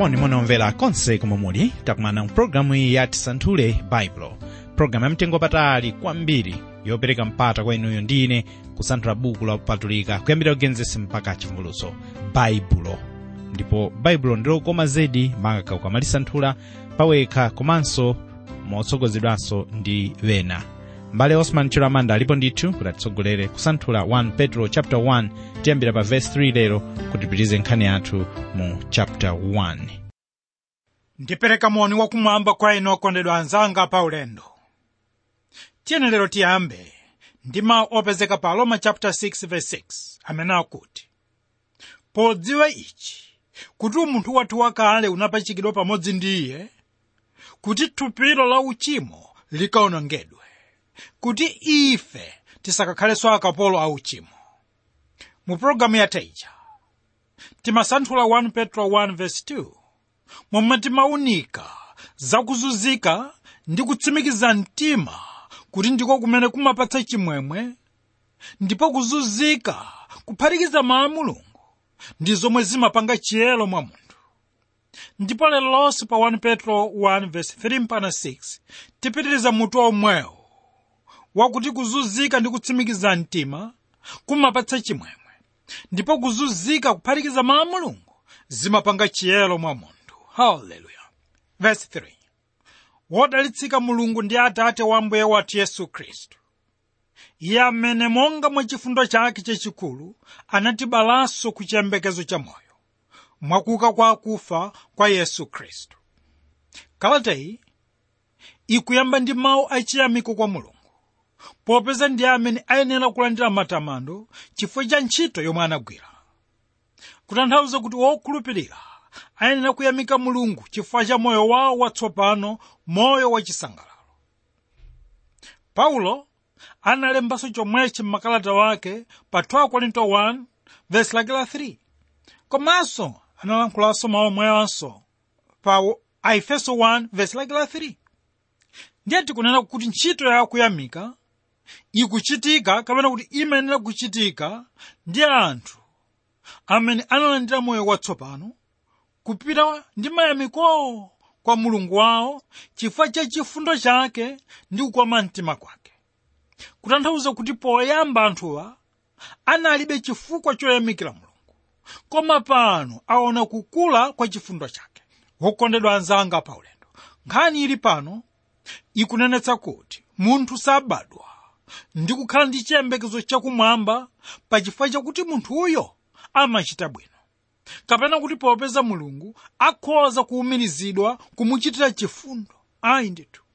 monimoni omvera konse komwe muli takumana mpulogalamu iyi ya tisanthule baibulo pulogalamu yamtengo patali kwambiri yopereka mpata kwa inuyo ndi ine kusanthula buku la kupatulika kuyambira kugenesi mpaka chivumbulutso baibulo ndipo baibulo ndilokoma zedi maka ukamalisanthula pawekha komanso motsogozedwanso ndi wena mbale osman chilamanda alipo ndithu kuti atitsogolere kusanthula 1 petro chapter 1 tiyambira pa verse 3 lero kuti tipitize nkhani yathu mu chapter 1 ndipereka moni wakumwamba kwa inu okondedwa anzanga pa ulendo tiyeni lero tiyambe ndi mawu opezeka pa roma chapter 6 verse 6 amene akuti podziwa ichi kuti umunthu wathu wakale unapachikidwa pamodzi ndi iye kuti thupilo la uchimo likaonongedwe kuti ife tisakakhalenso akapolo a uchimo mu pologalamu yathaija timasanthula 1 petro 1 verse 2 momwe timaunika zakuzunzika ndi kutsimikiza mtima kuti ndiko kumene kumapatsa chimwemwe ndipo kuzunzika kuphatikiza mawu a mulungu ndi zomwe zimapanga chiyero mwa munthu ndipo lero lonse pa 1 petro 1 verse 3 mpaka 6 tipitiriza mutu omwewo wakuti kuzunzika ndi kutsimikiza mtima kumapatsa chimwemwe ndipo kuzunzika kuphatikiza mawu a mulungu zimapanga chiyero mwa munthu haleluya verse 3 wodalitsika mulungu ndi atate wa mbuye wathu yesu khristu iye amene monga mwa chifundo chake chachikulu anatibalanso ku chiyembekezo cha moyo mwakuka kwa akufa kwa yesu khristu kalata iyi ikuyamba ndi mawu achiyamiko kwa mulungu popeza ndiye amene ayenera kulandira matamando chifukwa cha ntchito yomwe anagwira kutanthauza kuti wokhulupirira ayenera kuyamika mulungu chifukwa cha moyo wawo watsopano moyo wachisangalalo paulo analembanso chomwechi mmakalata wake pa 2 korinto 1 vesi lake la 3 komanso analankhulanso mawu omwewanso pa aefeso 1 vesi lake la 3 ndiye tikunena kuti ntchito ya kuyamika ikuchitika kapena kuti imayenera kuchitika ndi anthu amene analandira moyo watsopano kupita ndi mayamikowo kwa mulungu wawo chifukwa cha chifundo chake ndi kukoma mtima kwake kutanthauza kuti poyamba anthuwa analibe chifukwa choyamikira mulungu koma pano aona kukula kwa chifundo chake wokondedwa anzanga pa ulendo nkhani ili pano ikunenetsa kuti munthu sabadwa ndi kukhala ndi chiyembekezo chakumwamba pa chifukwa chakuti munthuyo amachita bwino kapena kuti popeza mulungu akhoza kuwumirizidwa kumuchitira chifundo ayi ndithu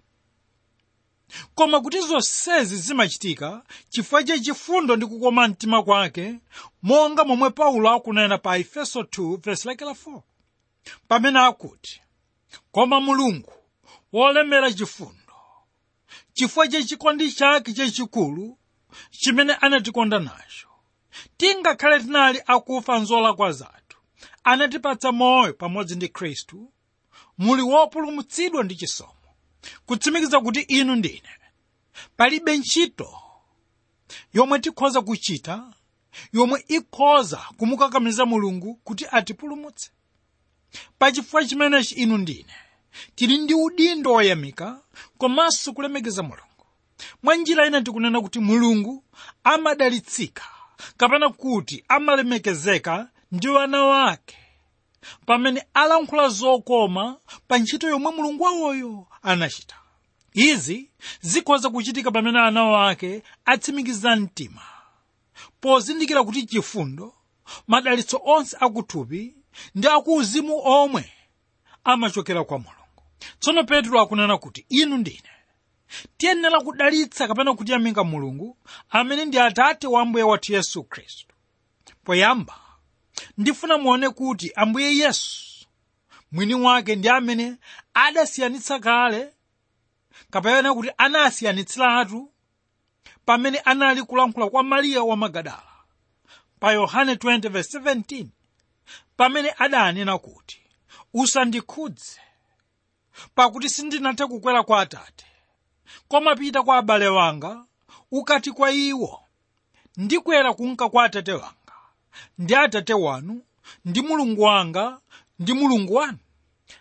koma kuti zonsezi zimachitika chifukwa cha chifundo ndi kukoma mtima kwake monga momwe paulo akunena pa efeso 2 verse lake la 4 pamene akuti koma mulungu wolemera chifundo chifukwa cha chikondi chake chachikulu chimene anatikonda nacho tingakhale tinali akufa nzolakwa zathu anatipatsa moyo pamodzi ndi khristu muli wopulumutsidwa ndi chisomo kutsimikiza kuti inu ndine palibe ntchito yomwe tikhoza kuchita yomwe ikhoza kumukakamiza mulungu kuti atipulumutse pachifukwa chimenechi inu ndine tili ndi udindo woyamika komanso kulemekeza mulungu mwa njira ina tikunena kuti mulungu amadalitsika kapena kuti amalemekezeka ndi wana wake pamene alankhula zokoma pa ntchito yomwe mulungu wawoyo anachita izi zikhoza kuchitika pamene ana wake atsimikiza mtima pozindikira kuti chifundo madalitso onse akuthupi ndi akuuzimu omwe amachokera kwa mulungu tsono petro akunena kuti inu ndine tiyenera kudalitsa kapena kutiyamika mulungu amene ndi atate wa ambuye wathu yesu khristu poyamba ndifuna muone kuti ambuye yesu mwini wake ndi amene adasiyanitsa kale kapena kuti anasiyanitsiratu pamene anali kulankhula kwa mariya wa magadala pa yohane 20:17 pamene adanena kuti usandikhudze pakuti sindinathe kukwera kwa atate koma pita kwa abale wanga ukati kwa iwo ndikwera kunka kwa atate wanga ndi atate wanu ndi mulungu wanga ndi mulungu wanu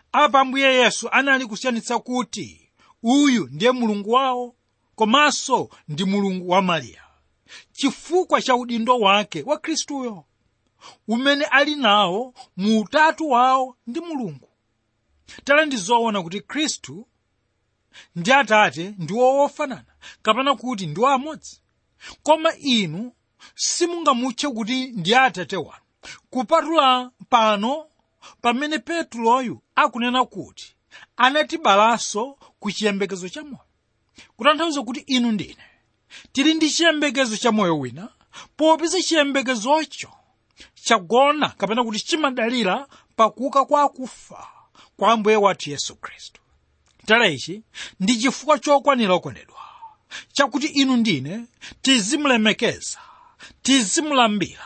apa ambuye yesu anali kusiyanitsa kuti uyu ndiye mulungu wawo komanso ndi mulungu wa mariya chifukwa cha udindo wake wa khristuyo umene ali nawo mu utatu wawo ndi mulungu tale ndi zoona kuti khristu ndi atate ndiwo wofanana kapena kuti ndiwo amodzi koma inu simungamutche kuti ndi atate wanu kupatula pano pamene petuloyu akunena kuti anatibalanso ku chiyembekezo cha moyo kutanthauza kuti inu ndine tili ndi chiyembekezo cha moyo wina popeza chiyembekezocho chagona kapena kuti chimadalira pakuuka kwa akufa kwa ambuye wathu yesu khristu tala ichi ndi chifukwa chokwanira okondedwa chakuti inu ndine tizimulemekeza tizimulambira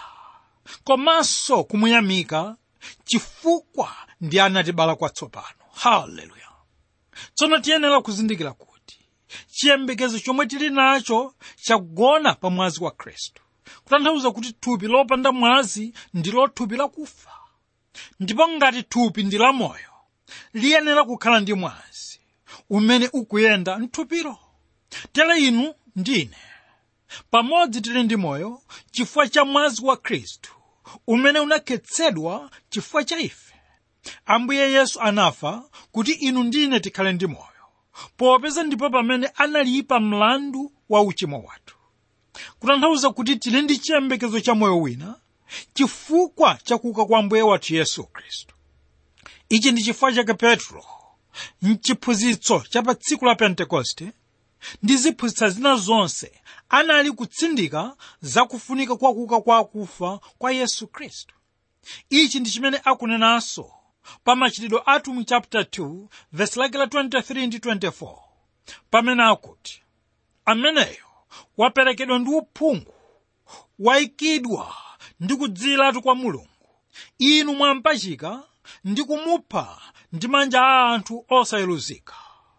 komanso kumuyamika chifukwa ndi anatibala kwatsopano haleluya tsono tiyenera kuzindikira kuti chiyembekezo chomwe tili nacho chagona pa mwazi wa khristu kutanthauza kuti thupi lopanda mwazi ndilo thupi lakufa ndipo ngati thupi ndi lamoyo liyenera kukhala ndi mwazi umene ukuyenda mthupiro tere inu ndine pamodzi tili ndi moyo chifukwa cha mwazi wa khristu umene unakhetsedwa chifukwa cha ife ambuye yesu anafa kuti inu ndine tikhale ndi moyo popeza ndipo pamene analipa mlandu wa uchimo wathu kutanthauza kuti tili ndi chiyembekezo cha moyo wina chifukwa cha kuuka kwa ambuye wathu yesu khristu ichi ndi chifukwa chake petro mchiphunzitso cha pa tsiku la pentekoste ndi ziphunzitsa zina zonse anali kutsindika zakufunika kwa kuuka kwa akufa kwa yesu khristu ichi ndi chimene akunenanso pa machitidwe athu mu chapter 2 verse lake la 23 ndi 24 pamene akuti ameneyo waperekedwa ndi uphungu wayikidwa ndi kudzilatu kwa mulungu inu mwampachika ndi kumupha ndi manja a anthu osayeluzika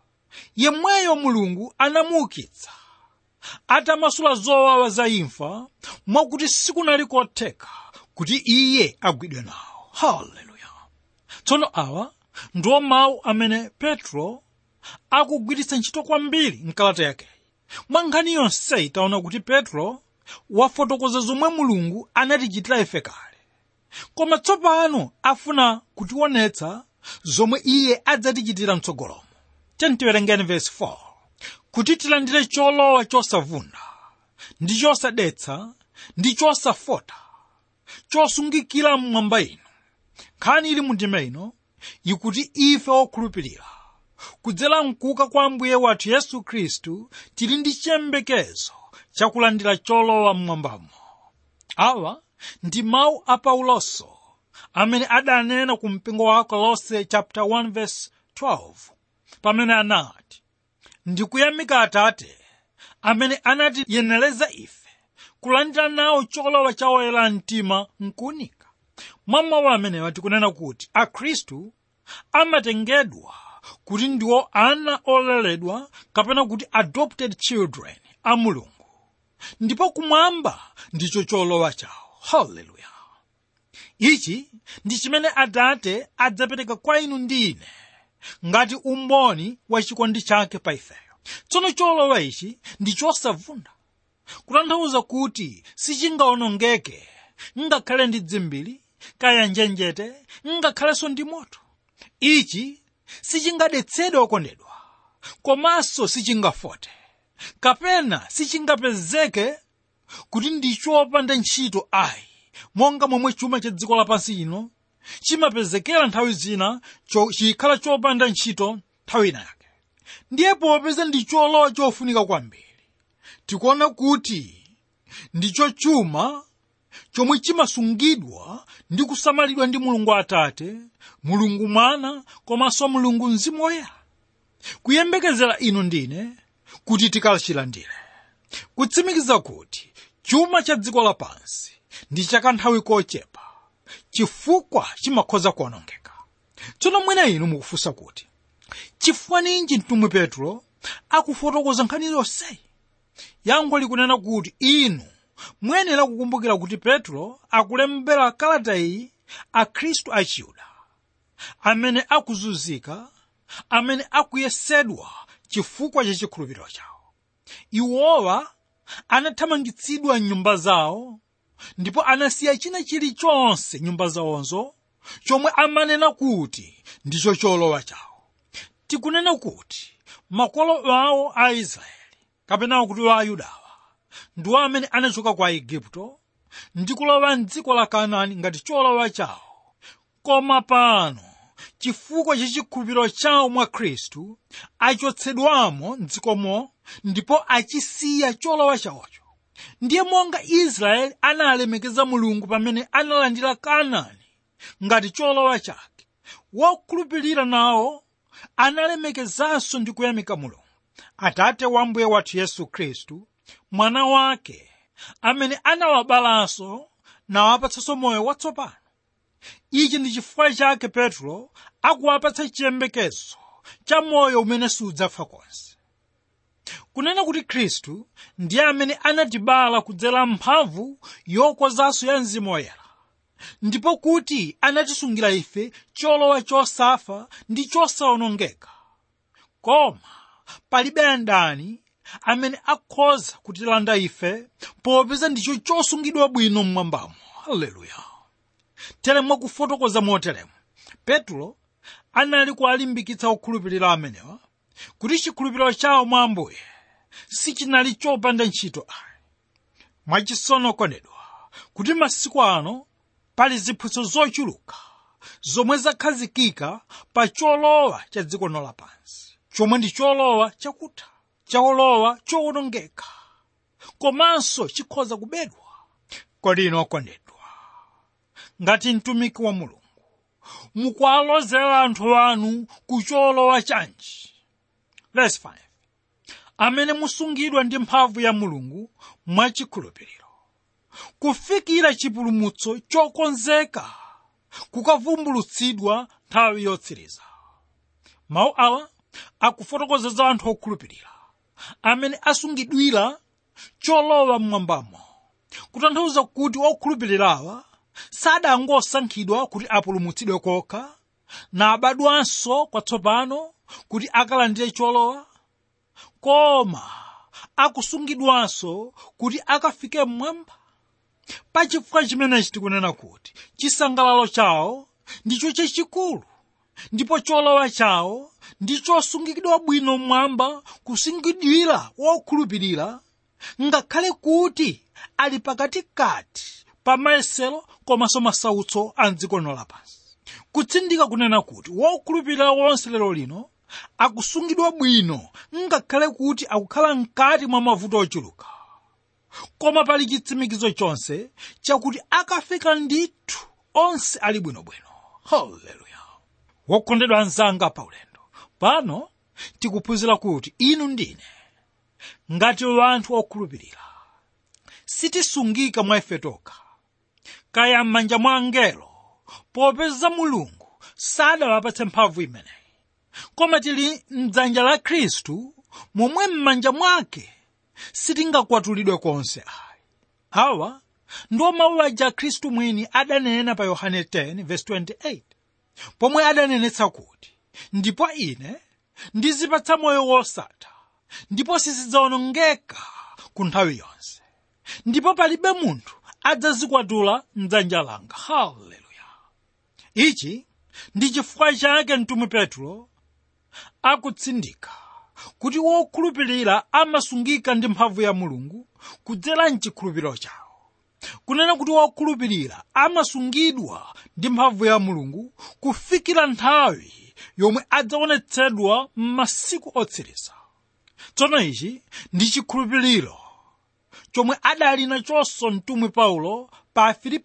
yemweyo mulungu anamuukitsa atamasula zowawa za imfa mwakuti sikunali kotheka kuti iye agwidwe nawo haleluya tsono awa ndiwo mawu amene petro akugwiritsa ntchito kwambiri mkalata yakeyi mwa nkhani yonseyi taona kuti petro wafotokoza zomwe mulungu anatichitira ife kale koma tsopano afuna kutionetsa zomwe iye adzatichitira mtsogolomo tiwerengeni vesi 4 kuti tilandire cholowa chosavunda ndi chosadetsa ndi chosafota chosungikira mmwamba ino nkhani ili mu ndima ino ikuti ife okhulupirira kudzera mkuuka kwa ambuye wathu yesu khristu tili ndi chiyembekezo chakulandira cholowa mmwambamo awa ndi mawu a pauloso amene adanena ku mpingo wa kolose chapter 1 verse 12 pamene anati ndikuyamika atate amene anatiyenereza ife kulandira nawo cholowa cha oyera mtima mkuunika mwa mawu amenewa tikunena kuti akhristu amatengedwa kuti ndiwo ana oleredwa kapena kuti adopted children a mulungu ndipo kumwamba ndicho cholowa chawo haleluya ichi ndi chimene atate adzapereka kwa inu ndi ine ngati umboni wa chikondi chake pa ifeyo tsono cholowa ichi ndi chosavunda kutanthauza kuti sichingawonongeke ngakhale ndi dzimbiri kaya njenjete ngakhalenso ndi moto ichi sichingadetsedwe okondedwa komanso sichingafote kapena sichingapezeke kuti ndi chopanda ntchito ayi monga momwe chuma cha dziko lapansi ino chimapezekera nthawi zina cho- chikhala chopanda ntchito nthawi ina yake ndiye popeza ndi cholowa chofunika kwambiri tikuona kuti ndicho chuma chomwe chimasungidwa ndi kusamalidwa ndi mulungu atate mulungu mwana komanso mulungu mzimu woyera kuyembekezera inu ndine kuti tikachilandire kutsimikiza kuti chuma cha dziko lapansi ndi chakanthawi kochepa chifukwa chimakhoza kuonongeka tsono mwina inu mukufunsa kuti chifukwa ninji mtumwi petro akufotokoza nkhani yonseyi yankho likunena kuti inu muyenera kukumbukira kuti petro akulembera kalata iyi akhristu achiyuda amene akuzunzika amene akuyesedwa chifukwa cha chikhulupiriro chawo iwowa anathamangitsidwa mnyumba zawo ndipo anasiya china chilichonse nyumba zawonzo chomwe amanena kuti ndicho cholowa chawo tikunena kuti makolo awo a israeli kapena kuti wa ayudawa ndiwo amene anachoka kwa igupto ndi kulowa mdziko la kanaani ngati cholowa chawo koma pano chifukwa cha chikhulupiriro chawo mwa khristu achotsedwamo mdzikomo ndipo achisiya cholowa chawocho ndiye monga israeli analemekeza mulungu pamene analandira kanaani ngati cholowa chake wokhulupirira nawo analemekezanso ndi kuyamika mulungu atate wa mbuye wathu yesu khristu mwana wake amene anawabalanso nawapatsanso moyo watsopano ichi ndi chifukwa chake petro akuwapatsa chiyembekezo cha moyo umene sudzafa konse kunena kuti khristu ndiye amene anatibala kudzera mphamvu yokozanso ya mzimu woyera ndipo kuti anatisungira ife cholowa chosafa ndi chosawonongeka koma palibe ndani amene akhoza kutilanda ife popeza ndicho chosungidwa bwino mmwambamo haleluya tere mwakufotokoza moteremo petro anali kuwalimbikitsa okhulupirira amenewa kuti chikhulupiriro chawo mwa ambuye sichinali chopanda ntchito ayi mwachisono kondedwa kuti masiku ano pali ziphunzitso zochuluka zomwe zakhazikika pa cholowa cha dziko lino lapansi chomwe ndi cholowa chakutha cholowa chowonongeka komanso chikhoza kubedwa kodi inu okondedwa ngati mtumiki wa mulungu mukuwalozera anthu anu ku cholowa chanji verse 5 amene musungidwa ndi mphamvu ya mulungu mwachikhulupiriro kufikira chipulumutso chokonzeka kukavumbulutsidwa nthawi yotsiriza mawu awa akufotokoza za anthu okhulupirira amene asungidwira cholowa mmwambamo kutanthauza kuti okhulupirirawa sadangosankhidwa kuti apulumutsidwe kokha nabadwanso kwatsopano kuti akalandire cholowa koma akusungidwanso kuti akafike mmwamba pachifukwa chimenechi tikunena kuti chisangalalo chawo ndicho chachikulu ndipo cholowa chawo ndicho sungikidwa bwino mmwamba kusungidwira wokhulupirira ngakhale kuti ali pakatikati pa mayesero komanso masautso a mdziko lino lapansi kutsindika kunena kuti wokhulupirira wonse lero lino akusungidwa bwino ngakhale kuti akukhala mkati mwa mavuto ochuluka koma pali chitsimikizo chonse chakuti akafika ndithu onse ali bwinobwino haleluya wokondedwa anzanga paulendo pano tikuphunzira kuti inu ndine ngati wanthu okhulupirira sitisungika mwa ife tokha kaya m'manja mwa angelo popeza mulungu sadawapatse mphamvu imeneyi koma tili mdzanja la khristu momwe m'manja mwake sitingakwatulidwe konse ayi awa ndiwo mawu aja khristu mwini adanena pa yohane 10:28 pomwe adanenetsa kuti ndipo ine ndizipatsa moyo wosatha ndipo sizidzawonongeka ku nthawi yonse ndipo palibe munthu adzazikwatula mdzanja langa haleluya ichi ndi chifukwa chake mtumwi petro akutsindika kuti wokhulupirira amasungika ndi mphamvu ya mulungu kudzera mchikhulupiriro chawo kunena kuti wokhulupirira amasungidwa ndi mphamvu ya mulungu kufikira nthawi yomwe adzaonetsedwa m'masiku otsiriza tsono ichi ndi chikhulupiriro chomwe adali nachonso mtumwi paulo pa filipi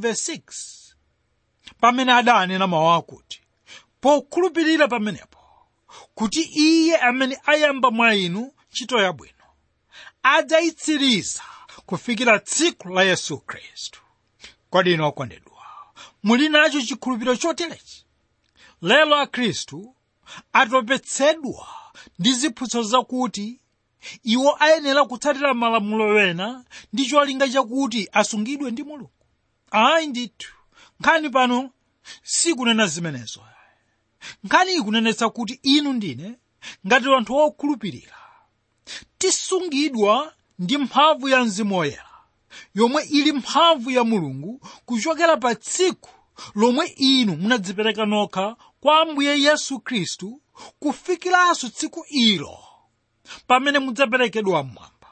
1:6 pamene adanena mawu akuti pokhulupirira pamenepo kuti iye amene ayamba mwa inu ntchito yabwino adzayitsiriza kufikira tsiku la yesu khristu kodi inu okondedwa muli nacho chikhulupiriro choterechi lero akhristu atopetsedwa ndi ziphunzitso zakuti iwo ayenera kutsatira malamulo wena ndi cholinga chakuti asungidwe ndi mulungu ayi ndithu nkhani pano sikunena zimenezo nkhani ikunenetsa kuti inu ndine ngati anthu okhulupirira tisungidwa ndi mphamvu ya mzimu woyera yomwe ili mphamvu ya mulungu kuchokera pa tsiku lomwe inu munadzipereka nokha kwa ambuye yesu khristu kufikiranso tsiku ilo pamene mudzaperekedwa mmwamba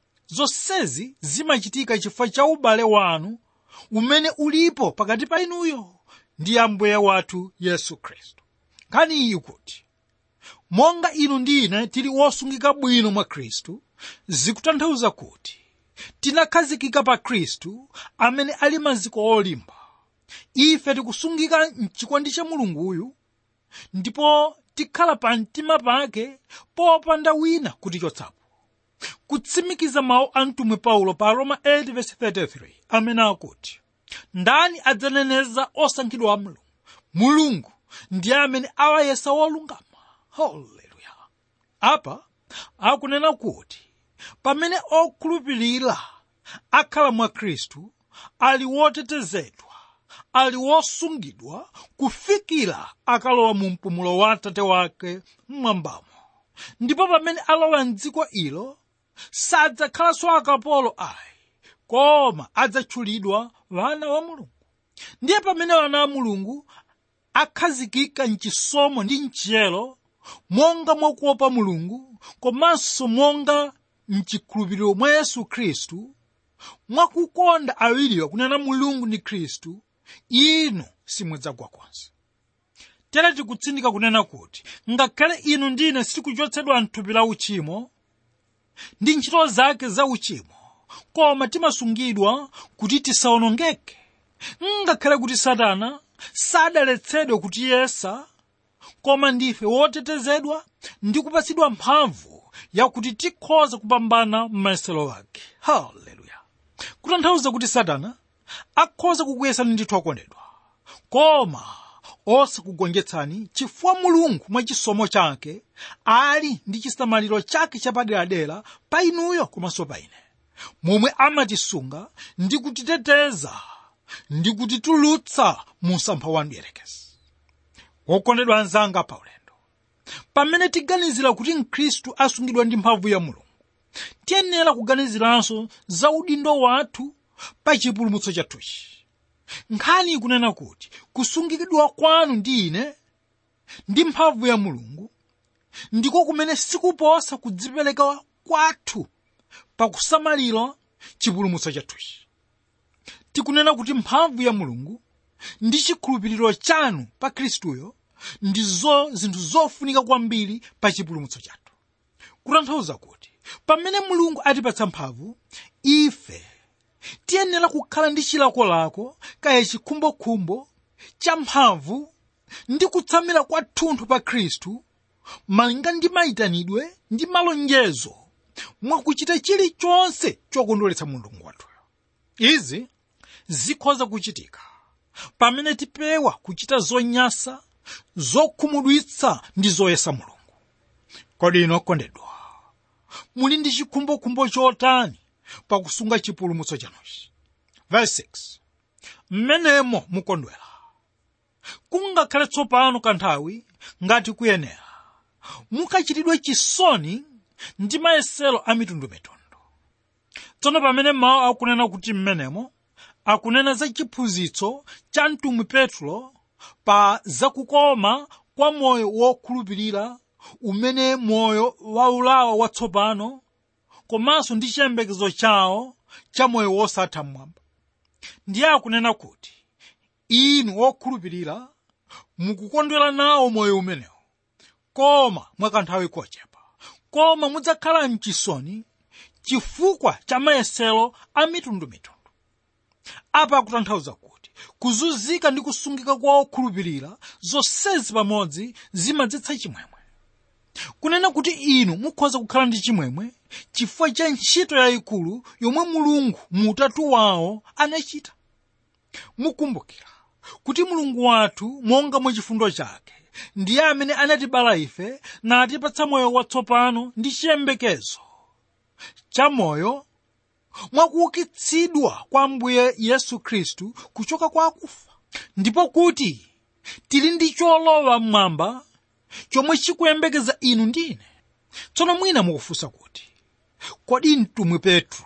zonsezi zimachitika chifukwa cha ubale wanu umene ulipo pakati pa inuyo ndi ambuye wathu yesu khristu nkhani iyi kuti monga inu ndi ine tili wosungika bwino mwa khristu zikutanthauza kuti tinakhazikika pa khristu amene ali maziko olimba ife tikusungika mchikondi cha mulunguyu ndipo tikhala pa mtima pake popanda wina kutichotsapo kutsimikiza mawu a mtumwi paulo pa roma 8:33 amene akuti ndani adzaneneza osankhidwa a mulungu mulungu ndiye amene awayesa wolungama haleluya apa akunena kuti pamene okhulupirira akhala mwa khristu ali wotetezedwa ali wosungidwa kufikira akalowa mu mpumulo wa atate wake mmwambamo ndipo pamene alowa mdziko ilo sadzakhalanso akapolo ayi koma adzatchulidwa vana wa mulungu ndiye pamene vana wa mulungu akhazikika mchisomo ndi mchiyero monga mwakuopa mulungu komanso monga mchikhulupiriro mwa yesu khristu mwakukonda awiriwa kunena mulungu ndi khristu inu simudzagwa konse tere tikutsindika kunena kuti ngakhale inu ndine sitikuchotsedwa mthupi la uchimo ndi ntchito zake za uchimo koma timasungidwa kuti tisawonongeke ngakhale kuti satana sadaletsedwe kutiyesa koma ndife wotetezedwa ndi kupatsidwa mphamvu yakuti tikhoza kupambana m'mayesero ake haleluya kutanthauza kuti satana akhoza kukuyesani ndithu akondedwa koma osakugonjetsani chifukwa mulungu mwa chisomo chake ali ndi chisamaliro chake chapaderadera pa inuyo komanso pa ine momwe amatisunga ndi kutiteteza ndi kutitulutsa mu msampha wa mdierekezi wokondedwa anzanga pa ulendo pamene tiganizira kuti mkhristu asungidwa ndi mphamvu ya mulungu tiyenera kuganiziranso za udindo wathu pa chipulumutso chathuchi nkhani ikunena kuti kusungikidwa kwanu ndi ine ndi mphamvu ya mulungu ndiko kumene sikuposa kudzipereka kwathu pakusamalira chipulumutso chathuchi tikunena kuti mphamvu ya mulungu ndi chikhulupiriro chanu pa khristuyo ndizo zinthu zofunika kwambiri pa chipulumutso chathu kutanthauza kuti pamene mulungu atipatsa mphamvu ife tiyenera kukhala ndi chilakolako kaya chikhumbokhumbo cha mphamvu ndi kutsamira kwathunthu pa khristu malinga ndi mayitanidwe ndi malonjezo mwakuchita chilichonse chokondweretsa mulungu wathuyo izi zikhoza kuchitika pamene tipewa kuchita zonyasa zokhumudwitsa ndi zoyesa mulungu kodi ino okondedwa muli ndi chikhumbokhumbo chotani pakusunga chipulumutso chanuchi verse 6 mmenemo mukondwera kungakhale tsopano kanthawi ngati kuyenera mukachitidwe chisoni ndi mayesero a mitundumitundu tsono pamene mawu akunena kuti mmenemo akunena za chiphunzitso cha mtumwi petro pa zakukoma kwa moyo wokhulupirira umene moyo waulawa watsopano komanso ndi chiyembekezo chawo cha moyo wosatha mmwamba ndiye akunena kuti inu wokhulupirira mukukondwera nawo moyo umenewo koma mwakanthawi kochepa koma mudzakhala mchisoni chifukwa cha mayesero a mitundumitundu apa akutanthauza kuti kuzunzika ndi kusungika kwa okhulupirira zonsezi pamodzi zimadzetsa chimwemwe kunena kuti inu mukhoza kukhala ndi chimwemwe chifukwa cha ntchito yayikulu yomwe mulungu mu utatu wawo anachita mukumbukira kuti mulungu wathu monga mwa chifundo chake ndiye amene anatibala ife natipatsa moyo watsopano ndi chiyembekezo cha moyo mwakuukitsidwa kwa ambuye yesu khristu kuchoka kwa akufa ndipo kuti tili ndi cholowa mmwamba chomwe chikuyembekeza inu ndine tsono mwina mukufunsa kuti kodi mtumwi petro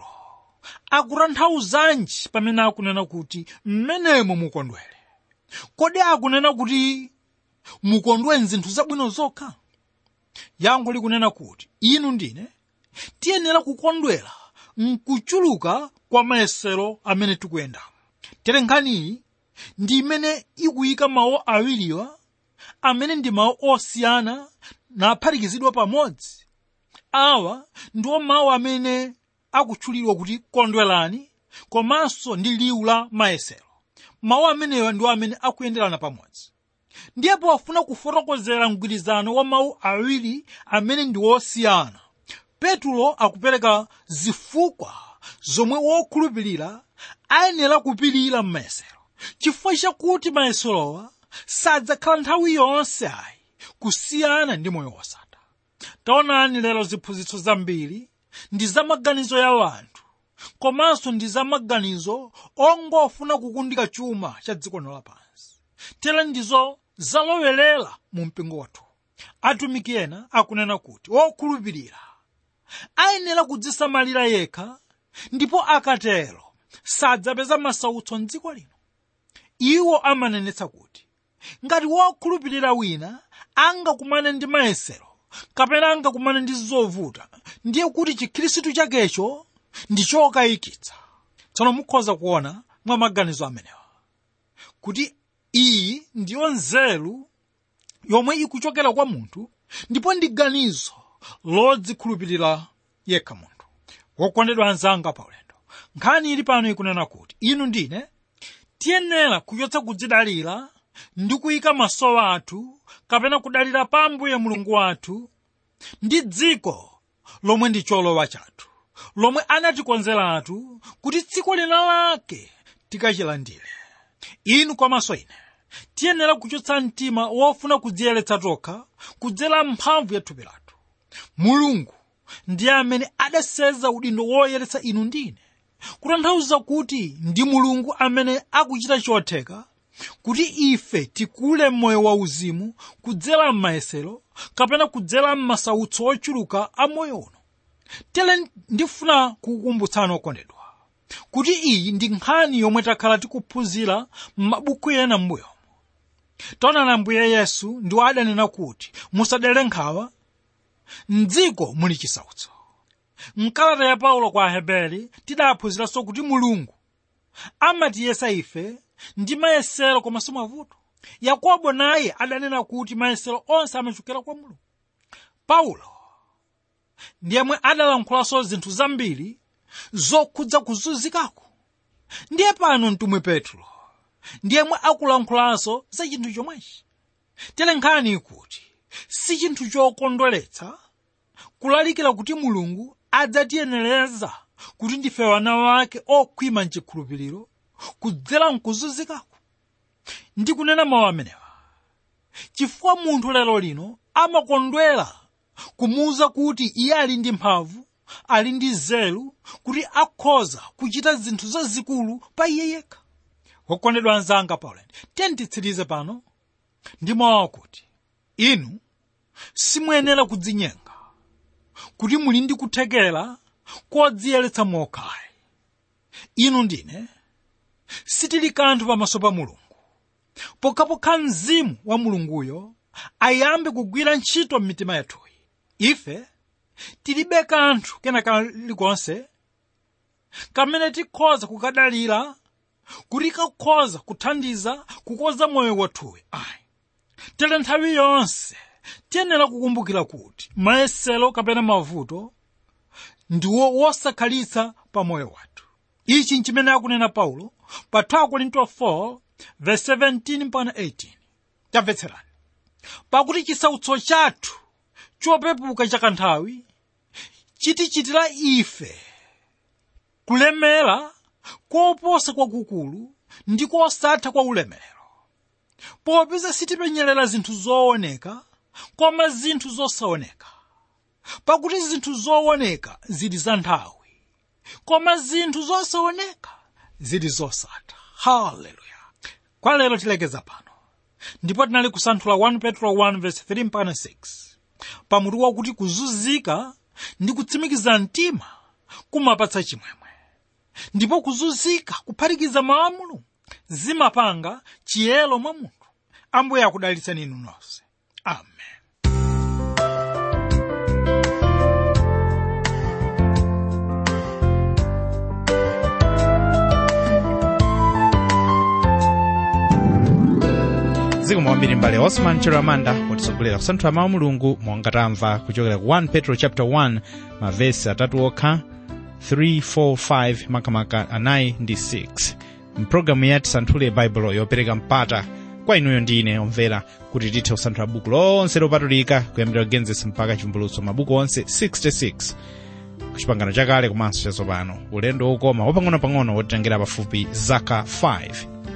akutanthauzanji pamene akunena kuti mmenemo mukondwere kodi akunena kuti mukondwe mzinthu zabwino zokha yankho likunena kuti inu ndine tiyenera kukondwera mkuchuluka kwa mayesero amene tikuyendamo tere nkhaniyi ndi imene ikuyika mawu awiriwa amene ndi mawu osiyana naphatikizidwa pamodzi awa ndiwo mawu amene akutchulidwa kuti kondwerani komanso ndi liwu la mayesero mawu amenewa ndiwo amene akuyenderana pamodzi ndiye pofuna kufotokozera mgwirizano wa mawu awiri amene ndi wosiyana petulo akupereka zifukwa zomwe wokhulupirira ayenera kupirira m'mayesero chifukwa chakuti mayeserowa sadzakhala nthawi yonse ayi kusiyana ndi moyo wosatha taonani lero ziphunzitso zambiri ndi za maganizo ya wanthu komanso ndi za maganizo ongofuna kukundika chuma cha dziko lino lapansi tere ndizo zalowerera mu mpingo wathu atumiki ena akunena kuti wokhulupirira ayenera kudzisamalira yekha ndipo akatero sadzapeza masautso mdziko lino iwo amanenetsa kuti ngati wokhulupirira wina angakumane ndi mayesero kapena angakumane ndi zovuta ndiye kuti chikhristu chakecho ndi chokayikitsa tsono mukhoza kuona mwa maganizo amenewa kuti iyi ndiyo nzeru yomwe ikuchokera kwa munthu ndipo ndi ganizo lodzikhulupirira yekha munthu wokondedwa anzanga paulendo nkhani ili pano ikunena kuti inu ndine tiyenera kuchotsa kudzidalira ndi kuyika maso athu kapena kudalira pa ambuye mulungu wathu ndi dziko lomwe ndi cholowa chathu lomwe anatikonzeratu kuti dziko lina lake tikachilandire inu komanso ine tiyenera kuchotsa mtima wofuna kudziyeretsa tokha kudzera mphamvu ya thupi lathu mulungu ndiye amene adaseza udindo woyeretsa inu ndine kutanthauza kuti ndi mulungu amene akuchita chotheka kuti ife tikule moyo wauzimu kudzera m'mayesero kapena kudzera m'masautso ochuluka a moyo uno tere ndifuna kukukumbutsani okondedwa kuti iyi ndi nkhani yomwe takhala tikuphunzira m'mabuku ena m'mbuyomo taonani ambuye yesu ndiwo adanena kuti musadere nkhawa mdziko muli chisautso mkalata ya paulo kwa aheberi tidaphunziranso kuti mulungu amatiyesa ife ndi mayesero komanso mavuto yakobo naye adanena kuti mayesero onse amachokera kwa mulungu paulo ndiyemwe adalankhulanso zinthu zambiri zokhudza kuzunzikako ndiye pano mtumwi petro ndiyemwe akulankhulanso za chinthu chomwechi tere nkhani ikuti si chinthu chokondweretsa kulalikira kuti mulungu adzatiyenereza kuti ndife wana wake okhwima mchikhulupiriro kudzera mkuzunzikako ndikunena mawu amenewa chifukwa munthu lero lino amakondwera kumuwuza kuti iye ali ndi mphamvu ali ndi nzeru kuti akhoza kuchita zinthu zazikulu pa iye yekha wokondedwa anzanga paulendo tiyentitsirize pano ndi mawu akuti inu simuyenera kudzinyenga kuti muli ndi kuthekera kodziyeretsa mokhayi inu ndine sitili kanthu pamaso pa mulungu pokhapokha mzimu wa mulunguyo ayambe kugwira ntchito m'mitima yathuyi ife tilibe kanthu kena kalikonse kamene tikhoza kukadalira kuti kakhoza kuthandiza kukoza moyo wathuyi ayi tere nthawi yonse tiyenera kukumbukira kuti mayesero kapena mavuto ndiwo wosakhalitsa pa moyo wathu ichi nchimene akunena paulo pa 2 korinto 4 verse 17 mpaka 18 tamvetserani pakuti chisautso chathu chopepuka chakanthawi chitichitira ife kulemera koposa kwakukulu ndi kosatha kwa ulemerero popeza sitipenyerera zinthu zooneka koma zinthu zosaoneka pakuti zinthu zooneka zili za nthawi koma zinthu zosaoneka zili zosatha haleluya kwa lero tilekeza pano ndipo tinali kusanthula 1 petro 1 verse 3 mpaka 6 pamutu wakuti kuzunzika ndi kutsimikiza mtima kumapatsa chimwemwe ndipo kuzunzika kuphatikiza mawu a mulungu zimapanga chiyero mwa munthu ambuye akudalitseni inu nonse amen zikomo kwambiri mbale osman chiramanda potitsogolera kusanthula mawu a mulungu monga tamva kuchokera ku 1 petro chapter 1 mavesi atatu okha 3 4 5 makamaka anayi ndi 6 mpulogalamu ya tisanthule baibulo yopereka mpata kwa inuyo ndi ine omvera kuti tithe kusanthula buku lonse lopatulika kuyambira genesis mpaka chivumbulutso mabuku onse 66 kuchipangano chakale komanso chatsopano ulendo wokoma wapang'onopang'ono wotitengera pafupi zaka 5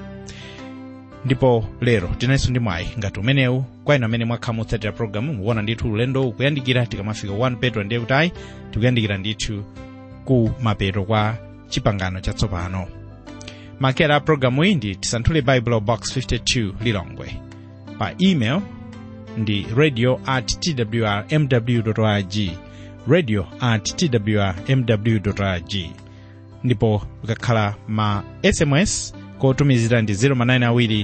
ndipo lero tinalinso ndi mwayi ngati umenewu kwa inu amene mwakhala mutsatira programu mukuona ndithu ulendo kuyandikira tikamafika 1 petro ndiye kuti ayi tikuyandikira ndithu ku mapeto kwa chipangano chatsopano makera a programu iyi ndi tisanthule bible box 52 lilongwe pa email ndi radio at twrmw org radio at twrmw org ndipo ukakhala ma sms kotumizira ndi 0manayina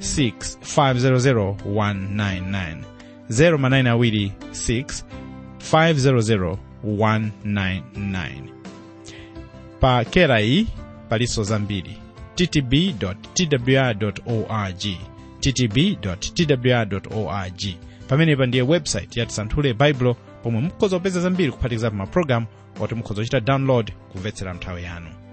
6 500 0manayina 6 500 199 pa kera iyi palinso zambiri ttb twr org ttb twr org pamenepa ndiye website ya tisanthule baibulo pomwe mukhoza kupeza zambiri kuphatikiza pa mapulogalamu oti mukhoza kuchita download kumvetsera nthawi yanu